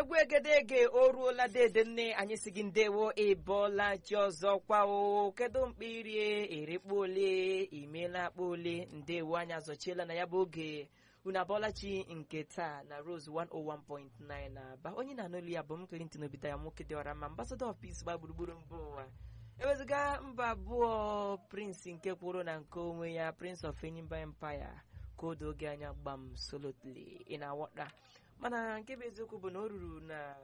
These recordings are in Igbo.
egwu egedege o ruola dede nne anyị si gị ndewo ịbọọla chi ọzọ kwa o kedu mkpa irie erekpa ole imeela akpa ole ndewo anyị azọchiela na ya bụ oge unu abọọla chi nke taa na rose 101.9 na aba onye na-anụlu ya bụ m Clinton Obita ya nwoke dị ọra ma ambassador of peace gba gburugburu mba ụwa ewezụga mba abụọ prince nke kwụrụ na nke onwe ya prince of enyimba empire ka o oge anya gbam solotly ị na-awọta mana nke bụ eziokwu bụ na o ruru na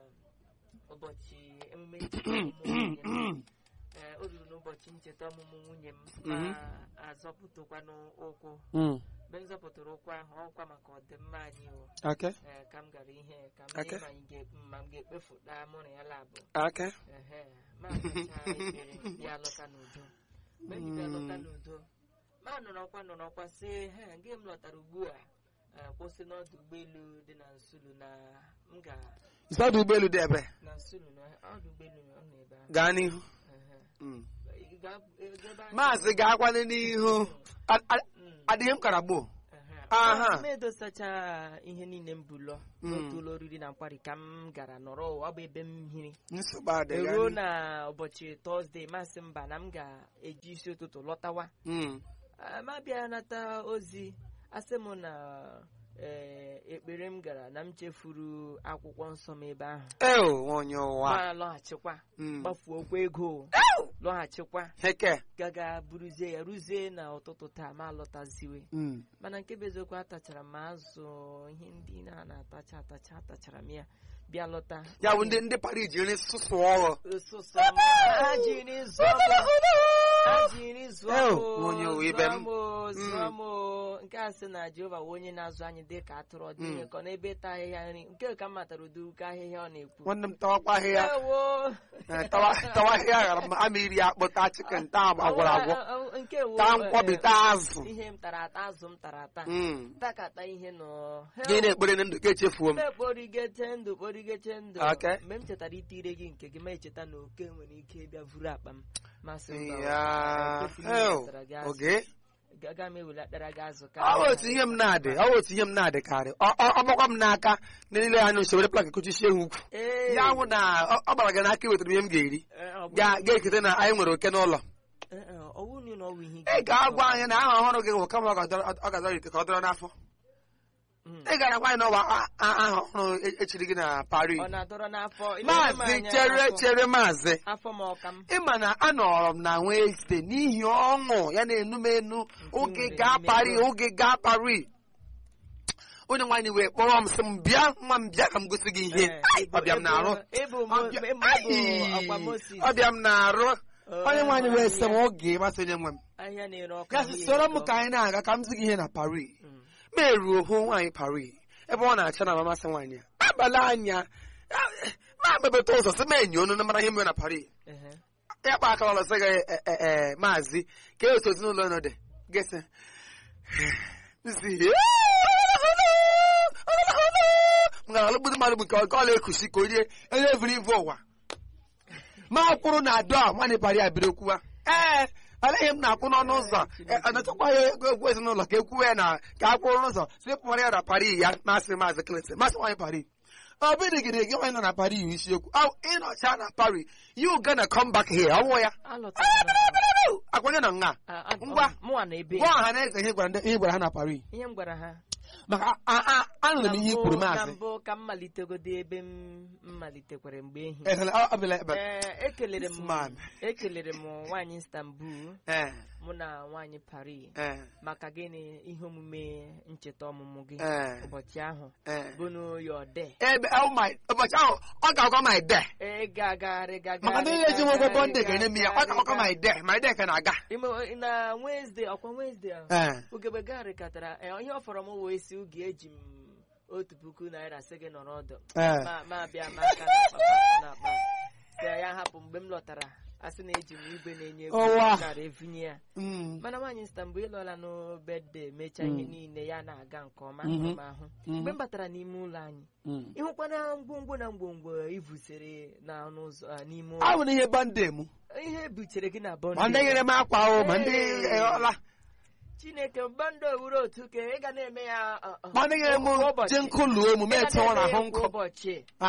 ụbọchị emume ncheta ọmụmụ nwunye m. Ee, o ruru n'ụbọchị ncheta ọmụmụ nwunye m ma azọpụtakwanụ ụkwụ mgbe m zọpụtara ụkwụ ahụ ọkwa maka ọdịmma anyị o Okay. Ee, ka m gara ihe ka m Okay. lee ma anyị ga- ma m ga-ekpefuta mụ na ya labụ Okay. Ehe, ma asacha ekpere bịa lọta n'udo mgbe m ji bịa lọta n'udo ma nọrọkwa nọrọkwa sị he gị m lọtara ugbu a eh, kwụsị n'ọdụ ụgbọelu dị na nsulu na m ga Isi ọdụ ụgbọelu dị ebe. na nsulu na ọdụ ụgbọelu ọ nọ ebe ahụ Gaa n'ihu. Ehe. Mm. Ị ga- ebe ahụ- Maazị ga-akwanye n'ihu. A- a- Mm, Adịghị m kara gboo. ehe. Aha. m edosacha ihe niile m bulọ Mm. n'otu ụlọ oriri na nkwari ka m gara nọrọ ọ bụ ebe m hiri Nsogbu adịghị. gaa eruo n'ihu. na ụbọchị tọzdee masị mba na m ga-eji isi ụtụtụ lọtawa Mm. Ah, ma bịa nata ozi asị m na eh, ekpere m gara na m chefuru akwụkwọ nsọ m ebe ahụ Eo, onye ụwa. ma lọghachikwa Mm. gbafuokwa ego lọghachikwa Heke. gaga buruzie ya ruzie na ụtụtụ taa ma lọtaziwe Mm. mana nke bụ eziokwu atachara m azụ ihe ndị na na-atacha atacha atachara m ya bịa lọta Ya bụ ndị ndị Paris ji nri sụsụ ọghọ. Ụsụsụ m, ha jiri zụọ m ha jiri zụọ Eo, m onye ụwa ibe m. zụọ m zụọ m nke a sị na Jehova wụ onye na-azụ anyị dị ka atụrụ ọ dịghị ka ọ n'ebe ịta ahịhịa nri nke ka m matara ụdị ụka ahịhịa ọ na-ekwu Nwanne m tawakwa ahịhịa. Ewo! Eh, tawa tawa ahịhịa ghara m ama iri akpụ taa chicken taa agwọrọ agwọ. Ọ- ọ- ọ- nke wo, Taa eh, nkwabi eh, taa azụ. ihe m tara ata azụ m tara ata Mm. takata ihe nọ Gị na-ekpere na ndụ ka echefuo m. kporigete ndụ kporigete ndụ Okay. mgbe m chetara itire gị nke gị ma echeta na oke nwere ike ịbịa vuru akpa m masị mba Ya. ekwesịghị m Eo. iwetara gị azụ. Oge. Aga m ewelatara gị azụ ka ọ bụ otu ihe m na-adị ọ bụ otu ihe m na-adị karị ọ ọ- ọ gbakwa m n'aka na niile anya usoro plak kuchisie ha ukwu Ee. ya nwụ na ọ ọ gbara gị n'aka iwetara ihe m ga-eri Eh, ọ bụ- ga ga-ekete na anyị nwere oke n'ụlọ eh, eh, ọ wụ na ọ wụ ihe ị ga-agwa anyị na aha ọhụrụ gị bụ kama ọ ga-adọrọ ọ ga-adọrọ ite ka ọ dọrọ n'afọ Mm. ị gara gwa anyị na ọ bụ a- a- aha ọhụrụ e- echiri gị na Paris ọ na-adọrọ n'afọ Ile m maazị anya chere afọ- chere maazị afọ m ọka m ịma na anọrọ m na Wednesday n'ihi ọṅụ ya na-enu m enu oge nwere gaa n'ime Paris ego. oge gaa Paris onye nwaanyị wee kpọrọ m sị m bịa nwa m bịa ka m gosi gị ihe Eh, Ai, ịbụ- ọbịa m na-arụ ịbụ- ịbụ mo- Ọbịa- ịbụ Ai, ọkwa Moses. ọbịa m na-arụ Oh, onye nwaanyị wee sị m ahịa- oge masị onye nwe m ahịa na-ere ọka ya ahụ sị ya soro m eto. ka anyị na-aga ka m zi gị ihe na Paris Mm. ma eruo hụ nwaanyị Paris ebe ọ na-acha na mamasị nwaanyị ya abalị anya ya- ma mebeta ụzọ sị m enyi onu na mara ihe mere na Paris Ehe. ya kpa aka ọlọsị gị e- e- e, maazị ka e otu ezinụlọ nọ dị gịsị nsi m gara alụgbudi mmadụ bụ nke ọ ọla ekusi ka onye onye eviri ivu ụwa ma kwụrụ na adọ a nwanne pari abiri kwuwa ee aleghị m na-akwụ n'ọnụ ụzọ anachakwa ya ego egwu ezinụlọ ka ekwuwe ya na ka a kwụrụ n'ụzọ si pụrụ ya na pari ya masị maazị Clinton masị nwaanyị pari ọ bụdịgịrị gị nwaanyị nọ na pari yi isiokwu ọ ịnọcha na pari you gonna come back here ọ wụ ya Alọtara m. akwanye na nga Ah, ah, Ngwa. mụnwa na ebe gwa ọha na eze ihe gwara ndị- ihe gwara ha na pari ihe m gwara ha maka a- a- anụrụ m ihe i kwuru na maazị mbụ ka m malitegodo ebe m m malitekwara mgbe ehi Ekele- ọ- ọ bịala ebe Ee, ekelere m This man. ekelere m nwaanyị Istanbul ee mụ na nwaanyị Paris ee maka gịnị ihe omume ncheta ọmụmụ gị ee ụbọchị ahụ ee bụ n'Oyode ebe oh my ụbọchị ahụ ọ ga-agwa my day Ee, gagharị gagharị maka ndị na-eji nwe ụgwọ bọndị ga-enye m ya ọ ga-agwa my day my day ka na-aga Ime- na Wednesday ọkwa Wednesday ahụ ee ugegbe garịkatara ee, ihe ọ fọrọ m wee si oge eji m otu puku naira sị gị nọrọ ọdụ ee ma ma bịa ma aka n'akpa ma aka n'akpa si ya hapụ mgbe m lọtara a sị na eji m igwe na-enye ego Ọwa. nara evinye ya Mm. mana nwaanyị Istanbul ịlọla n'bede mechaa ihe niile ya na-aga nke ọma Mhm. hụrụ m ahụ Mhm. mgbe m batara n'ime ụlọ anyị Mm. ịhụkwana ngwongwo na ngwongwo ivusere n'ọnụ ụzọ a, n'ime ọ ụlọ bụ na ihe bọndị m ihe butere gị na bọndụ ma ndị nyere m akwa o ma ndị Ee. ọla chineke bọndụ owuru otu ka ị ga na-eme ya ọ, ọ, ma ndị nyere m kwa ụbọchị. ji nkụ luo emume Ị ga etinwa na-eme n'ahụ ya nkụ kwa ụbọchị aha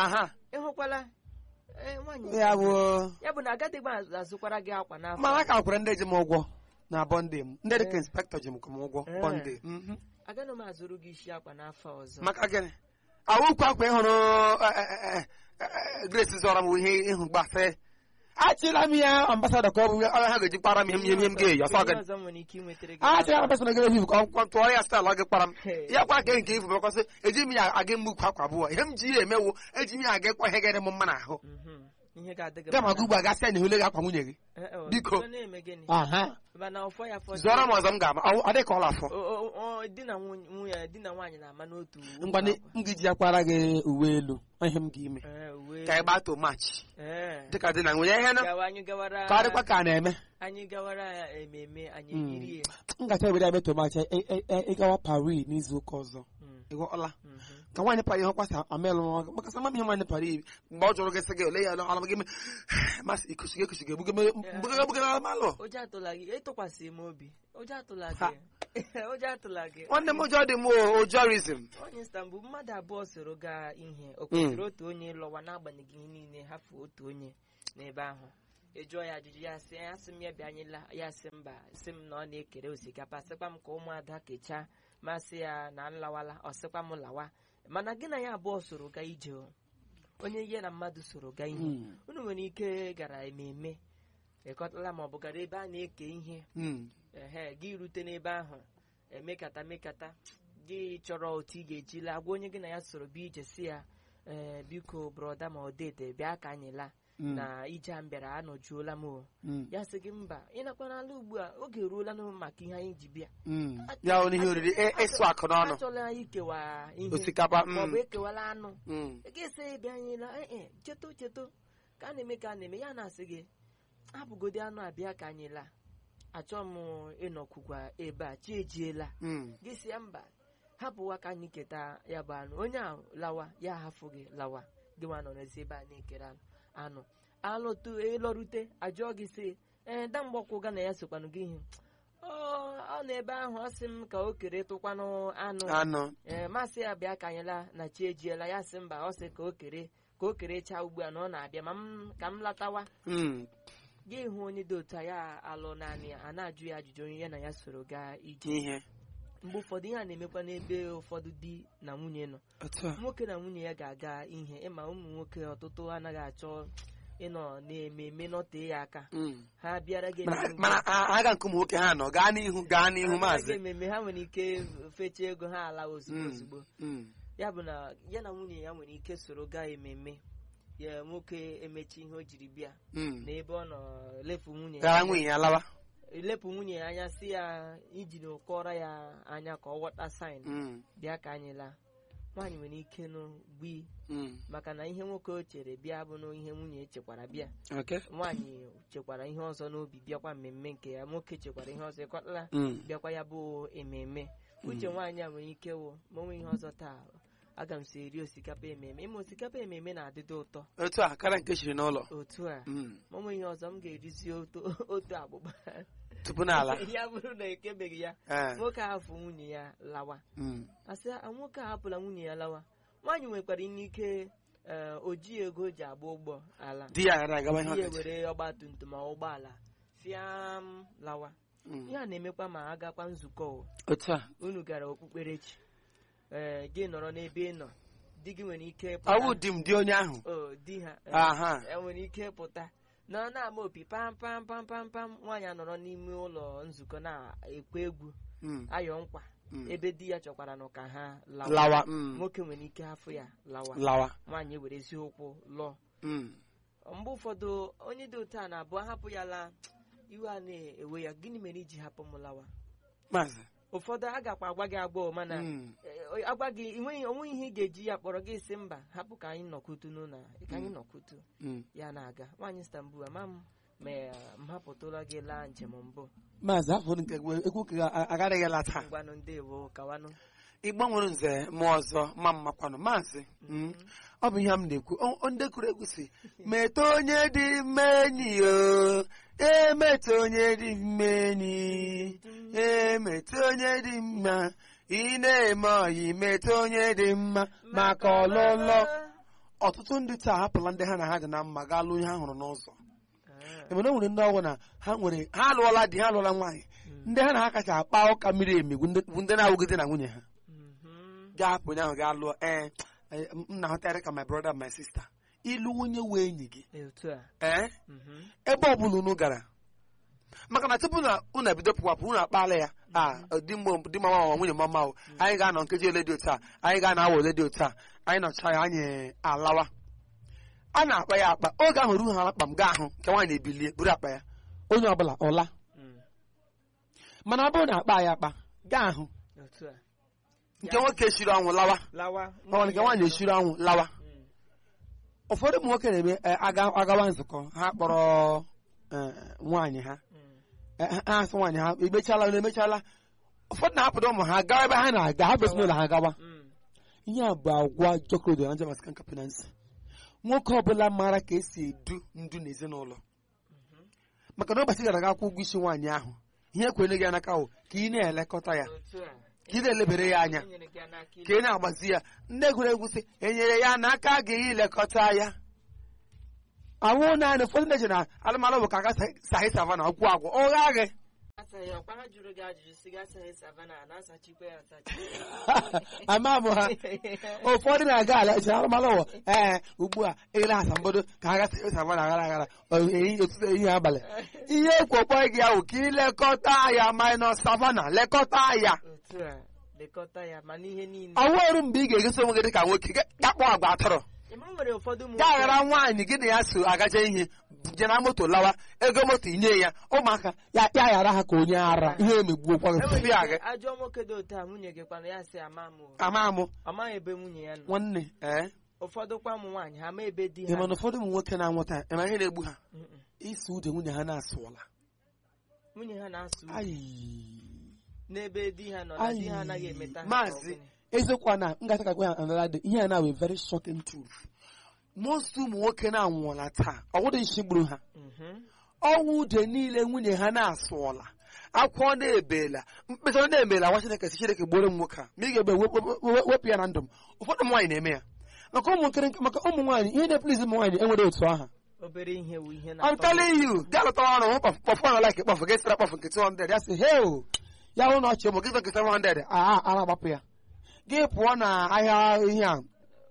ịhụkwala ee, nwaanyị ya bụ ya bụ na agadịgba azụkwara gị akwa n'afọ mana ka kwere ndị ji m ụgwọ na bọnde m ndị dịka inspektọ ji m kwa m ụgwọ Eh. bọnde Mhm. agaghị m azụrụ gị isi akwa n'afọ ọzọ maka gịnị awụkwu akwa ịhụrụ eh, eh, eh, eh, grace zọrọ m ihe ịhụ gbasị achịla m ya ambasadọ ka ọ bụ ọ ha ga-eji kpara m ihe m ihe m ga-eyi ọsọ Ihe gị ọzọ m nwere ike inwetara gị achịla m ambasadọ ga ehivu ka ọ tụọ ya staịlụ ọ gị kpara m Hey. ya kwa ka nke ifu mekwasị eji m ya aga mmukwu akwa abụọ ihe m ji ya emewo eji m ya aga ịkwa ihe ga m mma n'ahụ Mhm. ihe ga-adị gị ga ma mma. gị ugbu a gasị ya na ihule gị akwa nwunye gị Eh, eh, Biko. ọ na-eme gịnị aha mana ọfọ ya fọdụ zọrọ m ọzọ m ga-ama ọ ọ dị ka ọla afọ O- o- o- di na nwunye nwunye- di na nwaanyị na-ama n'otu otu ngwa akwa. m ga-eji ya kwara gị uwe elu ọ ihe m ga-ime Eh, uwe ka ị gbaa to machi Eh. dịka dị na nwunye ihe nụ gawa anyị gawara ka ọ dịkwa ka a na-eme anyị gawara ya ememe anyị Mm. eyirie m gacha obodo eme tomachi ịgawa Paris n'izu ụka ọzọ Mm, ịghọọla mhm. ka nwaanyị Paris hụkwasị amelụ maka sama ihe nwaanyị Paris mgbe ọ jụrụ gị sị gị ole ya ọlụ gị masị ikusigo ekusigo egbugara egbugara malụ ụjọ atụla gị etụkwasị m obi ụjọ atụla Ha. gị ụjọ atụla gị nwanne m ụjọ dị m o ụjọrizm onye Istanbul mmadụ abụọ soro gaa ihe o kwesịrị otu onye lọwa n'agbanyeghị ihe niile hafụ otu onye n'ebe ahụ ị jụọ ya ajụjụ ya sị ya sị m ya bịa anyị la ya sị mba sị m na ọ na-ekere osikapa sịkwa m ka ụmụada kechaa masị ya na nlawala ọ sịkwa m lawa mana gị na ya abụọ soro gaa ije o. onye ihe na mmadụ soro gaa ihe unu nwere ike gara ememe ịkọtala ma ọ bụ gara ebe a na-eke ihe ehe gị rute n'ebe ahụ emekata mekata gị chọrọ otu ị ga-eji laa gwa onye gị na ya soro bịa ije si ya ee biko brọda ma ọ dede bịa ka anyị laa na ije a m bịara anọjuola m o ya sị gị mba ị nakwa n'ala ugbu a oge eruola na maka ihe anyị ji bịa ya onye ihe oriri ị- ịsụ akụ n'ọnụ achọla anyị ikewa ihe osikapa maọbụ mm, ekewala anụ mm. ị ga-esi bịa anyị la ee cheto cheto ka a na-eme ka a na-eme ya na-asị gị abụgodi anụ abịa ka anyị laa achọ m ịnọkwukwa ebe a chi ejiela Mm. gị si ya mba hapụwa ka anyị keta ya bụ anụ onye ahụ lawa ya hafụ gị lawa gị nwa nọ n'ezi ebe a na-ekere anụ anụ alụtụ ịlọrute ajụọ gị si ee da mgbakwu ga na ya sokwanụ gị ihe ọ ọ nọ ebe ahụ ọ sị m ka o kere tụkwanụ anụ anụ ee masị ya bịa ka anyị laa na chi ejiela ya sị mba ọ sị ka o kere ka o kerechaa ugbu a na ọ na-abịa ma m ka m latawa Mm. gị hụ onye dị otu a ya alụ naanị ya a na-ajụ ya ajụjụ onye ya na ya soro gaa ije ihe mgbe ụfọdụ ihe a na-emekwa n'ebe ụfọdụ di na nwunye nọ otu a nwoke na nwunye ya ga-aga ihe ịma ụmụ nwoke ọtụtụ anaghị achọ ịnọ na-ememe nọtee ya aka Mm. ha bịara gị mana ememe mana a- aga nke ụmụ nwoke ha nọ gaa n'ihu gaa n'ihu ha bịara gị maazị ememe ha nwere ike fechaa ego ha ala ozugbo Mm. ozugbo Mm. ya bụ na ya na nwunye ya nwere ike soro gaa ememe ya nwoke emechi ihe o jiri bịa Mm. na ebe ọ nọ lefu nwunye ya gaa anya. nwunye ya lawa lepụ nwunye ya anya si ya iji na kọrọ ya anya ka ọ ghọta saịn Mm. bịa ka anyị laa nwaanyị nwere ike nụ gbi Mm. maka na ihe nwoke o chere bịa bụ na ihe nwunye chekwara bịa Okay. nwaanyị chekwara ihe ọzọ n'obi bịakwa mmemme nke ya nwoke chekwara ihe ọzọ ịkọtala Mm. bịakwa ya bụ ememe uche nwaanyị a nwere ike wụ ma onwe ihe ọzọ taa aga m so eri osikapa ememe ịma osikapa ememe na-adịdo ụtọ otu a karịa nke chiri n'ụlọ otu a Mm. ma onwe ihe ọzọ m ga-erizi otu otu agbụgba tupu n'ala ya bụrụ na ekebeghị ya Eh. nwoke ahụ nwunye ya lawa Mm. asị a nwoke ahapụla nwunye ya lawa nwaanyị nwekwara ike ee, o ji ego o ji agba ụgbọ ala di ya gara agawa ihe di ya ọkacha were ọgba tum tum ma ụgbọala fiam lawa Mm. ihe a na-emekwa ma agakwa nzukọ o. otu a unu gara okpukperechi ee gị nọrọ n'ebe ị nọ di gị nwere ike pụta- ọwụ di m di onye ahụ o di ha ee, aha e nwere ike pụta na na-ama opi pam pam pam pam pam nwaanyị a nọrọ n'ime ụlọ nzukọ na-ekwe egwu Mm. ayọ nkwa Mm. ebe di ya chọkwara nụ ka ha lawa lawa Mm. nwoke nwere ike hafụ ya lawa lawa nwaanyị ewerezi ụkwụ lụọ Mm. mgbe ụfọdụ onye dị otu a na-abụ ahapụ ya laa iwe a na-ewe ya gịnị mere iji hapụ m lawa maazị ụfọdụ a gakwa agwa gị agbọọ mana Mm. eh, agwa gị enweghị onweghị ihe ị ga-eji ya kpọrọ gị si mba hapụ ka anyị nọkwutu n'ụlọ a, ka anyị nọkwutu Mm. ya na-aga nwaanyị Istanbul ama m ma eh, m hapụtụla gị laa njem mbụ maazị afọ nke egwu ka agaghị la taa ngwanụ ndewo kawanụ igbo nwere nze mụ ọzọ ma mmakwanụ maazị Mm. ọ bụ ihe m na-ekwu O- o- ndị kụrụ egwu si meta onye dị mma enyi o emeta onye dị mma enyi emeta onye dị mma ị na-eme ọyị meta onye dị mma maka ọlụlọ ọtụtụ ndị taa hapụla ndị ha na ha dị na mma gaa lụọ ihe ha hụrụ n'ụzọ Ah, emere o nwere ndị ọgwụ na ha nwere ha alụọla di ha alụọla nwaanyị ndị ha na ha kacha akpa ụka miri emi bụ ndị- bụ ndị na-awụgide na nwunye ha mhm. ga-apụ onye ahụ gaa lụọ ee ee, m na-ahụtarị ka my brother my sister ịlụ nwunye wee enyi gị Otu a. ee Mhm. ebe ọ bụla unu gara maka na tupu na unu ebido pụwapụ unu akpala ya a di mma di mama ma nwunye mama o anyị ga-anọ nkeji ole dị otu a anyị ga-ana awa ole dị otu a anyị nọcha ya anyị alawa a na-akpa ya akpa oge ahụ ruo ha akpa m gaa ahụ nke nwaanyị ebilie buru akpa ya onye ọbụla ọla Mm. mana ọ bụrụ na akpa ya akpa gaa ahụ Otu a. nke nwoke shiri ọnwụ lawa Lawa. ọ nke nwaanyị eshiri ọnwụ lawa Mm. ụfọdụ ụmụ nwoke na-eme eh, aga- agawa nzukọ ha kpọrọ eh, nwaanyị ha Mm. Eh, ha ha asị nwaanyị ha emechala unu emechala ụfọdụ na-apụta ụmụ ha gawa ebe ha na-aga ha bụsi n'ụlọ ha gawa Mm. ihe a bụ agwa jọkodo na jamas kan kapinansi nwoke ọbụla maara ka esi edu ndu n'ezinụlọ maka na ụbọchị gara aga akwụ ụgwọ isi nwaanyị ahụ ihe kwere gị n'aka ahụ ka ị na-elekọta ya Otu a. ka ị na-elebere ya anya Enyere gị n'aka ka ị na-agbazi ya ndị egwuregwu sị enyere ya n'aka gị ilekọta ya awụ naanị ụfọdụ ndị ji na alụmalụ bụ ka aga sahi savana ọkwụ agwọ ụgha gị asaghị ọkwa ha jụrụ gị ajụjụ sị gị asaghị savana a na-asachikwa ya asachi ama m ha ụfọdụ na-aga ala echi alụmalụ ụwa ee ugbu a ele asambodo ka ha gasa savana aghara aghara ụtụtụ ehihie abalị ihe ekwekwe gị ahụ ka ilekọta ya minus savana lekọta ya otu a lekọta ya ma n'ihe niile ọwụ ọrụ mgbe ị ga-egosi onwe gị dị ka nwoke gakpọ agwa atọrọ ịma nwere ụfọdụ ụmụ ga aghara nwaanyị gị na ya so agaje ihe je na moto lawa ego moto inye ya ụmụaka ya ya ghara ha ka onye ara ihe emegbuo kwa enwere gị ike ajọ nwoke dị otu a nwunye gị kwana ya sị ama m o. ama amụ ọ maghị ebe nwunye ya nọ nwanne ee ụfọdụ kwa ụmụ nwaanyị ha ma ebe di ha ị ma na ụfọdụ ụmụ nwoke na-anwụta ịma ihe na-egbu ha Mm-mm. isi ude nwunye ha na-asụọla nwunye ha na-asụ ude Ayi. n'ebe di ha nọ na di ha anaghị emeta ha maazị ka ọ gịnị. eziokwu a na ngata kakwa ya anara dị ihe a na wee very shocking truth most ụmụ nwoke na-anwụọla taa ọwụdị nshi gburu ha Mhm. ọnwụ ude niile nwunye ha na-asụọla akwụkwọ na-ebela mkpesa ọ na-emela nwa chineke si chineke gboro m nwoke a ma ị ga-egbe wep- wep- wep- wepụ ya na ndụ m ụfọdụ ụmụ nwaanyị na-eme ya maka ụmụ nkiri maka ụmụ nwaanyị ihe na-eplizi ụmụ nwaanyị enwere otu aha obere ihe wu ihe I'm na-atọ telling you gaa lụtara ọrụ hụ kpọfụ ọrụ like kpọfụ gị sara kpọfụ nke 200 ya sị heo ya hụ na ọchị ụmụ gị nke 700 a a na-agbapụ ya gị pụọ na ahịa ihe a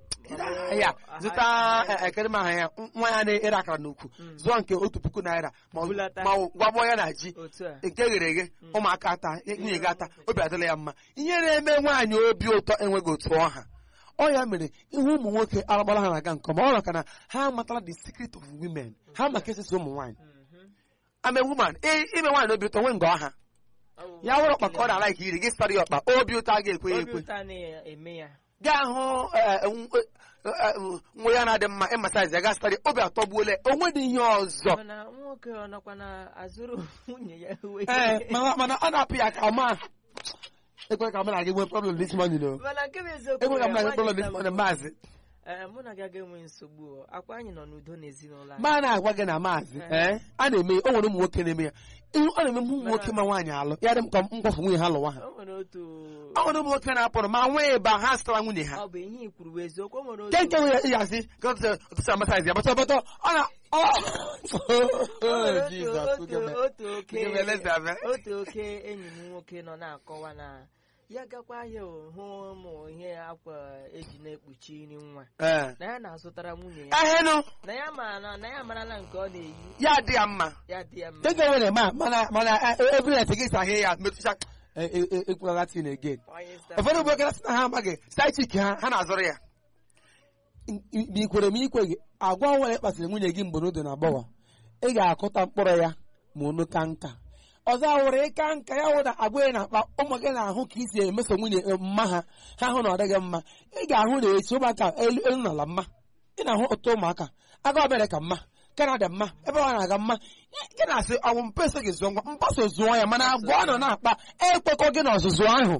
ahịa zụta eh, ekere m aha ya nwa ya na-ere akara n'ukwu Mm. zụọ nke otu puku naira ma ọ- Bulata. ma ọ gwabọ ya na ji otu a nke ghere eghe ụmụaka ata nwunye gị ata obi adịla ya mma ihe na-eme nwaanyị obi ụtọ enweghị otu ọha ọ ya mere ihu ụmụ nwoke agbara ha na-aga nke ọma ọ maka na ha amatala the secret of women ha maka esisi ụmụ nwaanyị Mhm. ame woman i- ime nwaanyị obi ụtọ nwee nga ọha Ọ bụ ya wụrụ ọkpa ka ọ na-ala ike iri gị sara ya ọkpa obi ụtọ a ga-ekwe ya obi ekwe ụtọ a na-eme ya gaa hụ eh, nw- eh, nwa ya na-adị mma ịmasaizi ya gaa sara ya obi atọgbuola ya. o nwedị ihe ọzọ mana nwoke ọ nọkwa na azụrụ nwunye ya uwe ee mana mana ọ na-apụ ya ka ma ekwe ka mụ na gị nwee problem this morning o mana nke bụ eziokwu ekwe ka mụ na gị nwaanyị problem this na- morning maazị Ee, mụ na gị aga enwe nsogbu o. akwa anyị nọ n'udo n'ezinụlọ anyị ma na-agwa gị na maazị ee a na-eme ya o nwere ụmụ nwoke na-eme ya ihu ọ na-eme ụmụ nwoke ma nwaanyị alụ ya dị m ka m kwafu nwunye ha lụwa ha o nwere otu ọ nwere ụmụ nwoke na-apụrụ ma nwee ịba ha sịtara nwunye ha ọ bụ ihe i kwuru bụ eziokwu o nwere nke otu nke nwere ya asị ka ọtụtụ amasaizi ya bọtọ bọtọ ọ na ọ o nwere otu- Jizọs, otu- oge me- otu oke oge me Elizabeth. otu oke enyi m nwoke nọ na-akọwa na ya gakwa ahịa o, hụ ụmụ ihe akwa eji na-ekpuchi nri nwa Ee. na ya na-azụtara nwunye ya ehenụ na ya mara na ya marala nke ọ na-eyi ya dị ya mma ya dị ya mma nke nwere ma mana mana every gị sahie ya metụcha ekwulala tin again Onye star- ụfọdụ ụmụ nwoke na-asị na ha amaghị saịchik ha ha na-azụrụ ya ma ikwere m ikwe gị agwa nwere kpasịrị nwunye gị mgbe n'odo na agbọghọ ị ga-akụta mkpụrụ ya ma unu ka nka ọzọ awụrụ ịka nka ya wụ na agwa ya na-akpa ụmụ gị na-ahụ ka isi emeso nwunye mma ha ha hụ na ọ dịghị mma ị ga-ahụ na echi ụmụaka elu elu n'ala mma ị na-ahụ ọtụtụ ụmụaka aga obere ka mma kanada mma ebe ọ na-aga mma gị na-asị ọnwụ mpa eso gị zụọ ngwa mkpaso zụọ ya mana agwa ọ nọ na-akpa ekwekọ gị na ọzụzụ ahụ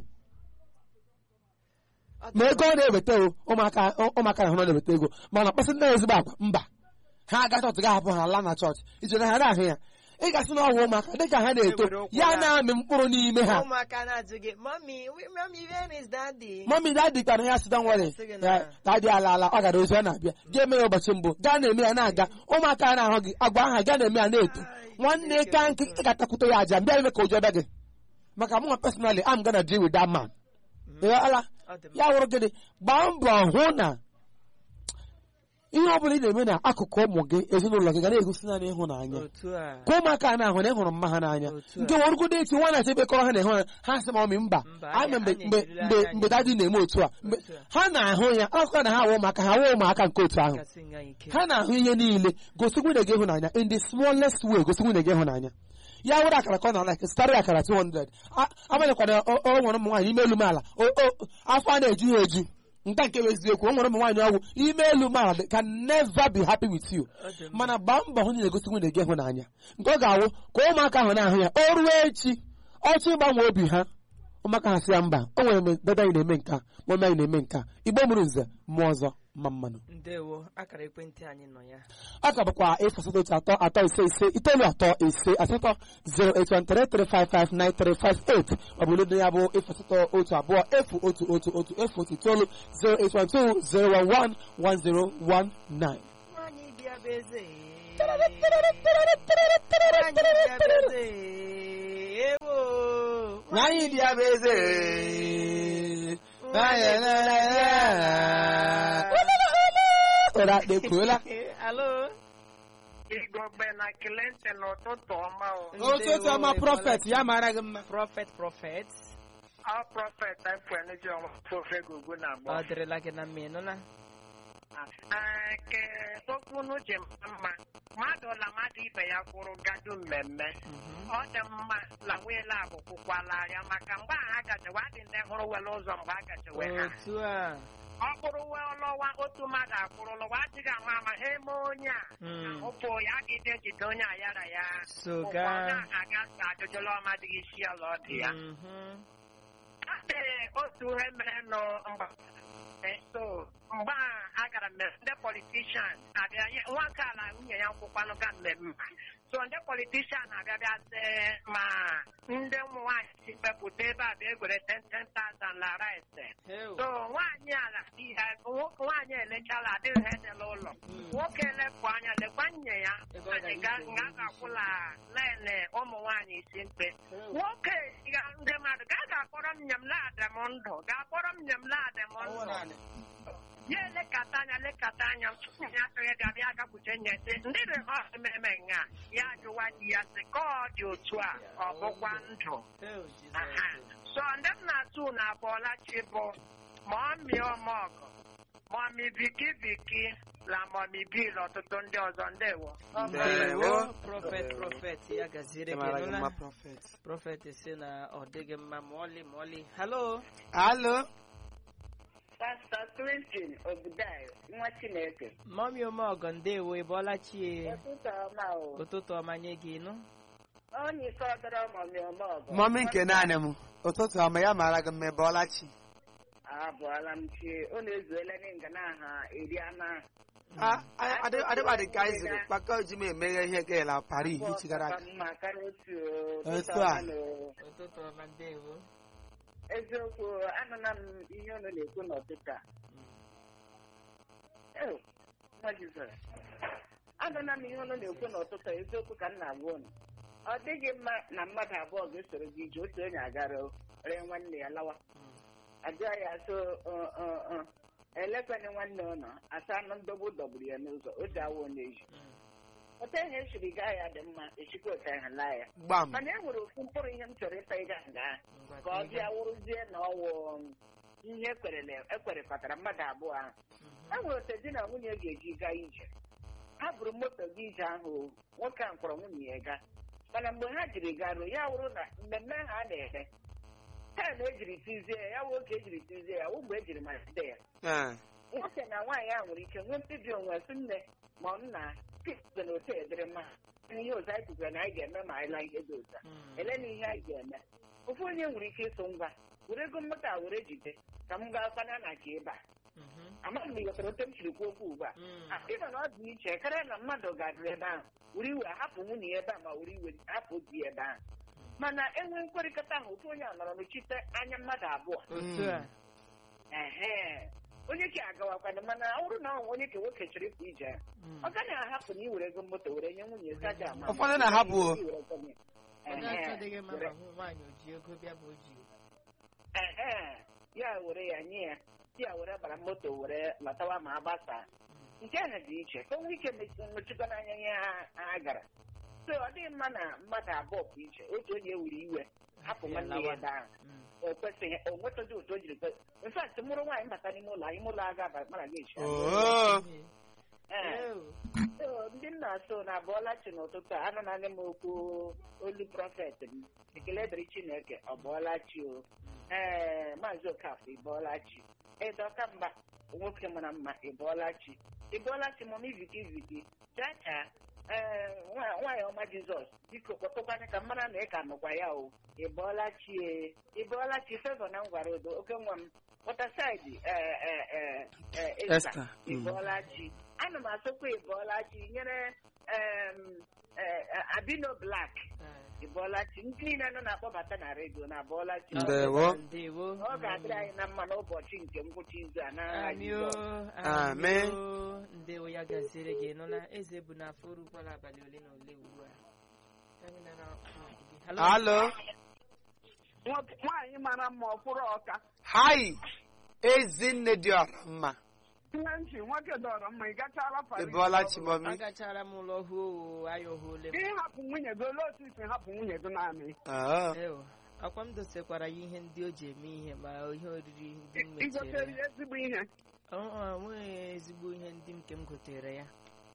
ma ego ọ na-eweta o ụmụaka ụmụaka na-ahụ na ọ na-eweta ego mana kpasị ndị ezigbo agwa mba ha aga chọọchị ga-ahapụ ha laa na chọọchị iji na ha na-ahụ ya ị ga-asị na ọhụụ ụmụaka dịka ha na-eto Ewere ụkwụ ya ya. na-amị mkpụrụ n'ime ha ụmụaka na-ajụ gị mami mami where is daddy mọmi dadi kara ya sịda nwere Sị gị na- dadi ala ala ọ gara ozi ọ na-abịa gaa eme ya ụbọchị mbụ gaa na-eme ya na-aga ụmụaka a na-ahụ gị agwa aha gaa na-eme ya na-eto nwanne ka nkị ị ga-atakwute ya aja mbịa ime ka ụjọ bịa gị maka mụnwa personally am gonna deal with that man Ị ala Ọ dị mma. ya wụrụ gịnị gbaa mbọ hụ na ihe ọ bụla ị na-eme na akụkụ ụmụ gị ezinụlọ gị ga na-egosi naanị ịhụnanya otu a ka ụmụaka a na-ahụ na ịhụrụ mma ha n'anya Otu a. nke wọrụgodo echi nwa na-esi ebe kọrọ ha na ịhụ ha ha sị ma ọmị mba Mba, anya anyị- mgbe anyị mgbe ejirila mgbe anya mgbe dadi na-eme otu a mgbe Otu a. ha na-ahụ ya akụkọ na ha awụ ụmụaka ha awụ ụmụaka nke otu ahụ kasị nga ike ha na-ahụ ihe niile gosi nwunye gị ịhụnanya in the smallest way gosi nwunye gị ịhụnanya ya wụrụ akara ka ọ na like zụtara ya akara 200 A- amanyekwana o o nwere ụmụ nwaanyị ime elu m ala O- o- afọ a na-eju ya eju nke nke bụ eziokwu o nwere ụmụ nwaanyị ọgwụ ime elu m ala they can never be happy with you Ọ dị mma. mana gbaa mbọ hụ na ị na-egosi nwunye gị ịhụnanya nke ọ ga-awụ ka ụmụaka ahụ na-ahụ ya o ruo echi ọchị ịgbanwe obi ha ụmụaka ha sị ya mba o nwere mgbe dada anyị na-eme nka mama anyị na-eme nka igbo mụrụ nze mmụọ ọzọ ma mmanụ ndewo akara ekwentị anyị nọ ya a ka bụkwa efu asatọ otu atọ atọ ise ise itoolu atọ ise asatọ 08133559358 ọ bụ olu ya bụ efu asatọ otu abụọ efu otu otu otu efu otu itoolu 08120111019 nwaanyị bịa bụ eze nwaanyị bịa bụ eze ewo Nwaanyị bịa bụ eze ụra ekpuola alo Igbo be na Clinton n'ụtụtụ ọma o. otu otu ọma prọfet ya mara gị mma prọfet prọfet Ọ prọfet efeneji ọnwa ofe gugu na ọ agba. dịrịla gị na mma ịnụ na Ee, Ke okwu unu ji mma mmadụ la mmadụ ibe ya kwụrụ gadu mmemme. Ọ dị mma la nwela abụ kwụkwala ya maka mgbe ahụ a gajewe adị ndị hụrụ wele ụzọ mgbe a gajewe ha. otu a Ọ bụrụ wee lọwa otu mmadụ akwụrụ lọwa adịghị ama ama ha eme onye a. Mm. Ụpụ ya gide jide onye a yara ya. soga Ụfọdụ aga ajụjụla ọmadịghị isi ala ọ dị ya. Mhm. Ee, otu ihe mere nọ mgba Eh, so mgbe a agara mmemme ndị politishan abịa nye nwoke ala nwunye ya nkwụkwanụ ga mmemme so ndị politishan abịa bịa sị ma ndị ụmụ nwaanyị si mepụta ebe a bịa egwere 10,000 la rice Heu. so nwaanyị ala di ya nwo- nwaanyị elechala adịghị ha edela ụlọ nwoke elepụ anya lekwa nye ya Ego ọ nga ga-esi nga ga-akwụla lene ụmụ nwaanyị isi mkpe nwoke ga ndị mmadụ ga ga-akpọrọ m nyem laadị m ndụ ga-akpọrọ m nyem laadị m ndụ ya elekata anya lekata anya ya atụghị ga bịa gakwute nye sị ndị dị ha ememe nga ya jụwa di ya sị ka ọ dị otu a ọ bụkwa ndụ Heu, Aha. Jizọs. so ndị m na-atụ na abụọla chi bụ mọmi ọmọgụ mọmi biki biki la mọmi bil ọtụtụ ndị ọzọ ndewo ndewo prọfet prọfet ya gaziri gị mara gị nụla mma prọfet prọfet si na ọ dịghị mma ma ọlị ma ọlị halo alo Pastọ Clinton Obudai, nwa Chineke. mọmi omeọgọ ndewo ị bọọla chie Ụtụtụ ọma o. ụtụtụ ọma nye gị nụ Onye ike ọdọrọ mọmị ọma ọgọ. mọmi nke naanị m ụtụtụ ọma ya mara gị mma ebe ọlachi Abụọla m chie. Ọ na-ezuela n'nga n'aha eri ama. adịbadị ka anyị ziri kpakọ ji m emeghe ihe gaela pari ihichi gara aga Mma karịa otu o. Otu Ụtụtụ a. ọma na o. ụtụtụ ọma ndewo Eziokwu, anụla m ihe unu na-ekwu n'ụtụtụ a. Ew, nwa Jizọs. Anụla m ihe unu na-ekwu n'ụtụtụ a, eziokwu ka m na-agwa unu. Ọ dịghị mma na mmadụ abụọ ga-esoro gị ije otu onye agara ree nwanne ya lawa. ajụọ ya so elekwana nwanne ụlọ asa anụ ndọgbu dọgburu ya n'ụzọ o ji awa onye eji otu ihe esiri gaa ya dị mma echikwa otu ahụ laa ya gbam mana e nwere ofu mkpụrụ ihe m chọrọ ịta ịga nga Ngwa ka ọ ka ị bịa gaa. wụrụzie na ọwụ ihe ekwerele ekwerekọtara mmadụ abụọ ahụ e nwere otu di na nwunye ga-eji gaa ije ha buru moto gị ije ahụ o, nwoke a kpọrọ nwunye ya gaa mana mgbe ha jiri garuo ya wụrụ na mmemme ha a na-eme taa ejiri tizie ya ya wụ oge ejiri tizie ya wụ mgbe ejiri malite ya Ee. nwoke na nwaanyị ahụ nwere ike nwee mkpebi onwe sị nne ma nna pizọ na otu edere mma ihe otu anyị kwukwara na anyị ga-eme ma anyị laa ihe dị otu a Mm. ele na ihe anyị ga-eme ofu onye nwere ike ịsụ ngwa were ego mmụta were jide ka m gaa kwana na ka ịba Mhm. amaghị m ịghọtara ote m siri kwuo okwu ugbu a Mm. ịma na ọ dị iche karịa na mmadụ gadịrị ebe ahụ were iwe hapụ nwunye ya ebe a ma were iwe hapụ di ya ebe ahụ mana enwe nkwekọrịta ahụ ofu onye a nọrọ n'ochite anya mmadụ abụọ otu a ehe onye ka agawakwana mana ọ bụrụ na ọ nwe onye ka nwoke chọrọ ịpụ ije ya, Mm. ọ gaghị ahapụ na iwere ego moto were nye nwunye gaja ama Ụfọdụ na-ahapụ o. Iwere ego nye. onye Ehe, achọdịghị mma were- ma hụ nwaanyị o ji ego bịa ma o ji ehe, ya were ya nye ya ya were bara moto were lọtawa ma agbasa nke ahụ dị iche ka o nwee ike mechikwa n'anya ihe ha ha gara so ọ dịghị mma na mmadụ abụọ bụ iche otu onye were iwe hapụ Ya nwanne ya lawa. ebe ahụ Mm. o kwesịghị o nwetaghị otu o jiri kwe infat mụrụ nwaanyị bata n'ime ụlọ anyị ụlọ aga aba mara gị echi oo Ee. Ew. So, ndị nna so na abụọla chi n'ụtụtụ a anụ naanị m okwu olu prọfet m ekele dịrị chineke ọ bụọla chi o ee maazị okafọ ịbọọla chi edoka mba nwoke mara mma ịbọọla chi ịbọọla chi mọm iviki iviki chacha ee nwa- nwaanyị ọma jizọs biko kpọtụkwanye ka mara na ị ka nọkwa ya o ịbọọla chi e ịbọọla chi fevọ na ngwara odo oke nwa m wọtasaịdị ee ee ee ee esta Esther, mm. ịbọọla chi ana m asọkwa ịbọọla chi nyere em, eh, eh, abino blak Ah. ịbọọla chi ndị niile nọ na-akpọbata na redio na abọọla chi Ndewo. ndewo ọ ga-adịrị anyị na mma n'ụbọchị nke ngwụcha izu a n'agha amio Jizọs. Amen. amio ndewo ya gaziere gị nọ na eze bụ na afọ rukwala abalị ole na ole ugbu a Anyị nọ na- Hello? alo Nwoke- nwaanyị mara mma ọkwụrụ ọka hai ezinne dị ọra mma ihe nchi nwoke dọrọ mma ị gachala Paris ịbụọla chimomi agachara m ụlọ hụ o aya ole m Gị hapụ nwunye gị olee otu isi hapụ nwunye gị naanị oo Ew, akwa m dosekwara ya ihe ndị o ji eme ihe ma ihe oriri ndị m I gotere mechere ya ezigbo ihe nweghị ezigbo ihe ndị m nke m gotere ya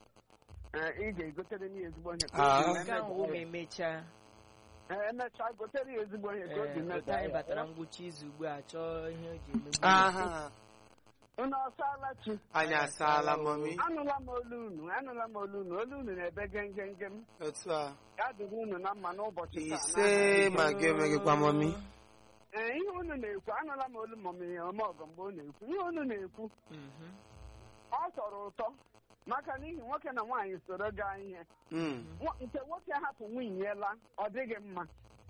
Ee, ị ga-egotere ya ezigbo ihe ka Ah. obi nke ahụ ma mechaa ya. emechaa Ee, emechaa gotere ya ezigbo ihe ka obi ee otu mechaa anyị ya. batara ngwụcha izu ugbu a chọọ ihe o ji emegbu aha unu ọsaala chi anyị asaala mọmi anụla m olu unu anụla m olu unu olu unu na-ebe gengengem otu a ya dịrị unu na mma n'ụbọchị taa ise ma gị emeghịkwa mọmi ee ihe unu na-ekwu anụla m olu mọm ihe ome ọgọ mgbe ọ na-ekwu ihe unu na-ekwu Mhm. ọ tọrọ ụtọ maka n'ihi nwoke na nwaanyị soro gaa ihe Mm. Nwa- nke nwoke hapụ nwunye ya la ọ dịghị mma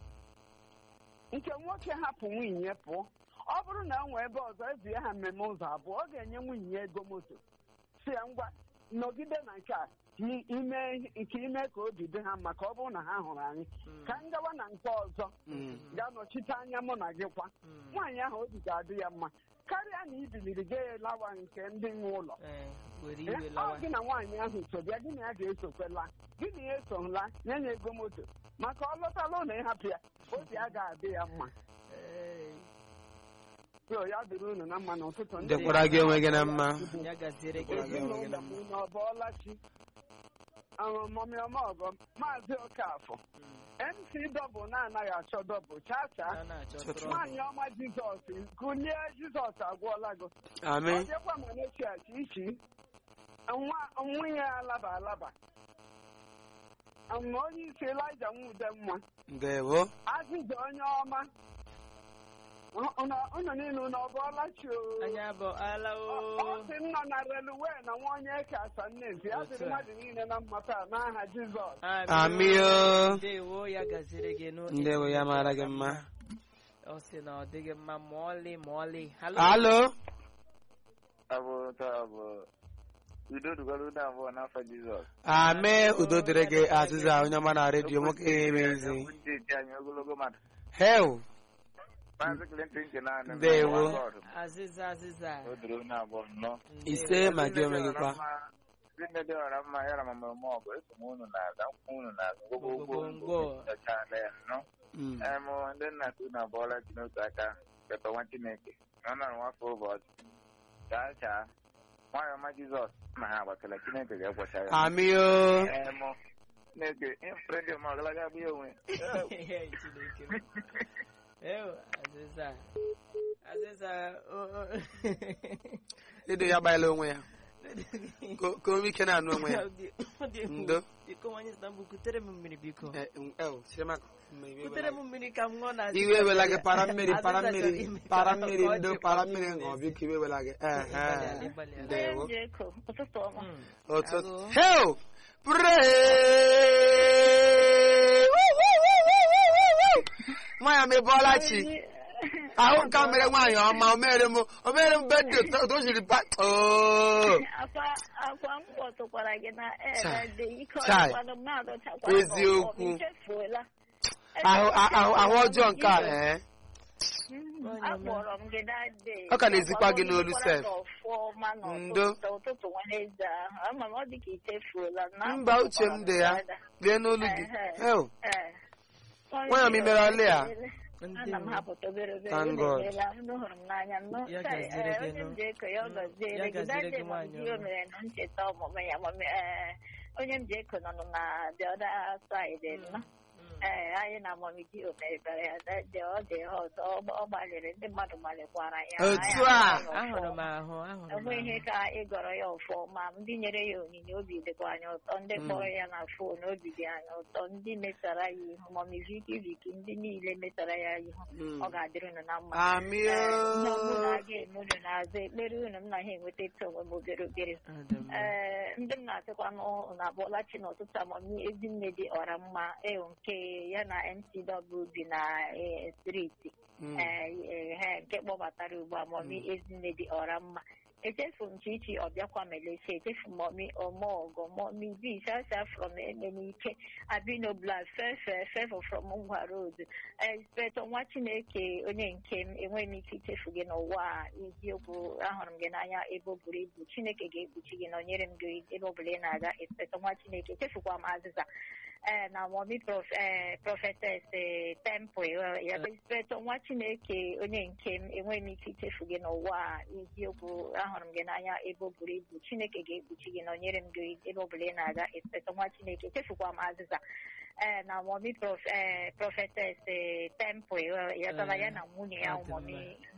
nke nwoke hapụ nwunye ya pụọ ọ bụrụ na o nwee ebe ọzọ ezie ha mmemme ụzọ abụọ ọ ga-enye nwunye ya ego moto si ya ngwa nọgide na nke a ka i- ime nke ime ka obi dị ha mma ka ọ bụrụ na ha hụrụ anyị Mm. ka m gawa na nke ọzọ Mm. ga-anọchite anya mụ na gị kwa Mm. nwaanyị ahụ obi ga-adị ya mma karịa na ibiliri ga lawa nke ndị nwe ụlọ Ee, were Eh, iwe ọ lawa gị na nwaanyị ahụ so bịa gị na ya ga-esokwela gị na ya esola nye ya ego moto maka ọ lọtala ụlọ ịhapụ ya obi a ga-adị ya mma Ee, so ya dịrị unu na mma n'ụtụtụ ndị dịkwara gị onwe gị na mma ya gaziere gị ezinụlọ m unu ọ bọọla chi ọmọmịọmọgọ maazị Okafọ MC dọbụl na-anaghị achọ dọbụl chaa chaa a na-achọ Chọtụrụ. trọbụ. nwaanyị ọma Jizọs kụlie Jizọs agwọla gị ọ amen dịkwa ma na-echiachi ichi nwa nwunye ya alaba alaba ma onye isi Elija nwude nwa ndewo azịza onye ọma unu niile unu ọ bụọla chi o anyị abụ ala ọ o sị nọ na reluwe na nwa onye ka asa nnezi ya dịrị Otu a. mmadụ niile na mmata n'aha Jizọs amio ndewo ya gaziere gị nụ ndewo ya mara gị mma ọ sị na ọ dịghị mma ma ọlị ma ọlị halo alo abụ taa bụ udo dugoro udo abụọ n'afọ jizọs ame udo dịrị gị azịza onye ọma na redio nwoke eme ezi Okwu ndị eti anyị ogologo mmadụ hel maazị clinton nke naanị m, Ndewo. nwa God. azịza azịza o doro onye abụọ nnọọ ise ma gị onwe gị kwa ndị nne dị ọra mma ya na mama m ọgụ eso m unu na-aga nkwụ unu na-aga Gwogwogwo. gwogwogwo chachaala ya nnọọ Mm. em ndị nna ka unu abụọla ji n'otu aka keta nwa chineke na ọ nọrọ nwafọ ụbọchị chaa chaa nwanyị ọma jizọs na ha agbatala chineke ga-egbocha ya amio em chineke ịfere ndị ọma ọgalaga bụ ya onwe Chineke m. Ew, azịza azịza o- o- ịdị ya gbaela onwe ya Ka- ka o nwee ike na-anụ onwe ya Ọ dị- ọ dị egwu. Ndo. biko nwanyị Istanbul kutere m mmiri biko Eh, mm, eh, chere maka mma iwe kutere m wela gị. mmiri ka m ṅụọ na iwe wela gị para mmiri para Azịza mmiri chọrọ ime ka para ọ mmiri dị ndo ka para ọ mmiri dị ṅụọ n'ezi. biko iwe wela gị Ịgbalịala, Ehe. ịgbalịala. ndewo Njeko, ụtụtụ ọma. Mm. ụtụtụ Agụ. heo pray nwaanyị m ịbọọla chi ahụ nke a mere nwaanyị ọma o mere m o mere m bedị o jiri ba oo Akwa akwa m kpọtụkwara gị na Chai. ede ike Chai. ọdịkwanụ mmadụ chakwara Eziokwu. n'ọfọ, m chefuola. ahụ ahụ ahụ ọjọọ nke a ee Mm, Onye ọma. akpọrọ m gị that day. Ọ ka na-ezikwa gị n'olu Akpọrọ m sef. n'ọfọma Ndo. n'ụtụtụ ụtụtụ Wednesday ahụ. Ama m ọ dị ka i chefuola. na mba uche m dị ya lee n'olu gị heo Nwanyị m imere ọlị a? ana m hapụta obere obere Thank unu God. emeela, unu hụrụ m n'anya nnụ Ya Chai, gaziere eh, gị onye m nụ. ji eko ya ọ Mm, gọziere ya gị gaziere That day gị ma nwaanyị di o ọma. mere nụ ncheta ọmụmụ ya ma me- eh, onye m ji eko nọ na the other side nnọ ee anyị na amamiji omebere ya that day ọ dị hot ọ ọ gbalịrị ndị mmadụ gbalịkwara ya Otu Anyị a. ahụrụ ya ahụrụ m ọfụma. ahụ ahụrụ m enwe ihe ahụ. ka ịgọrọ ya ọfụma ndị nyere ya onyinye obi dịkwa anyị ụtọ ndị kpọrọ ya na fon obi dị anyị ụtọ ndị metara ya ihu mọmi viki viki ndị niile metara ya ihu Mm. ọ ga-adịrị unu na mma amị Ee, ihe ọbụla oo a ga-eme unu n'azụ ekpere unu m na ha enweta eto onwe m obere obere Ọ dị mma. ee ndị m na-asịkwa n'ụlọ abụọla chi n'ụtụtụ amami ezinne dị ọra mma ewu nke ya na mcw bi na eh, striti Mm. ee he nke kpọbatara ugbu a mọmi ezinne dị ọra mma echefu m chichi ọbịakwa melesi echefu m mọmi ọmọgọ mọmi bi shasha from emenike abino blad fefe fefo from ngwa road espetọ nwa chineke onye nke m enweghị m ike ichefu gị n'ụwa a eziokwu ahụrụ m gị n'anya ebe o buru ibu chineke ga-ekpuchi gị na onyere m gị ebe ọbụla ị na-aga espetọ nwa chineke echefukwa m azịza ee na mọmi prof ee prọfetes ee temple ya espetọ nwa chineke onye nke m enweghị m ike ichefu gị n'ụwa a eziokwu ahụrụ m gị n'anya ebe o buru ibu chineke ga-ekpuchi gị na onyere m gị ebe ọbụla ị na-aga espetọ nwa chineke echefukwa m azịza ee na mọmi prof ee prọfetes ee temple ya tara ya na nwunye ya Ọ dị mọmi mma.